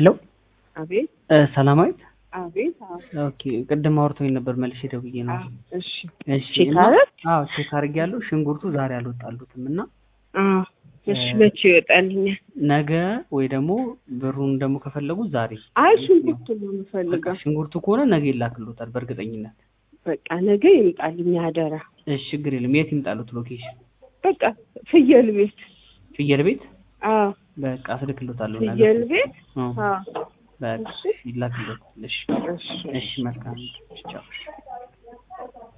ሄሎ አቤት እ ሰላማዊት አቤት አዎ ኦኬ ቅድም አውርቶኝ ነበር መልሼ ደውዬ ነው አዎ፣ እሺ እሺ ቼክ እና- አደረግ? አዎ ቼክ አድርጌያለሁ ሽንኩርቱ ዛሬ አልወጣሉትም እና አዎ እሺ እ- መቼ ይወጣልኛል? ነገ ወይ ደግሞ ብሩን ደግሞ ከፈለጉ ዛሬ አይ ሽንኩርት ነው በቃ የምፈልገው። ሽንኩርቱ ከሆነ ነገ ይላክሎታል በእርግጠኝነት በቃ ነገ ይምጣልኝ አደራ። እሺ ችግር የለም የት ይምጣሉት ሎኬሽን በቃ ፍየል ቤት ፍየል ቤት አዎ በቃ አስልክሎታለሁ ነገ ፍየል ቤት እ፣ አዎ በቃ እሺ ይላክሎታል እሺ እሺ እሺ መልካም ቻው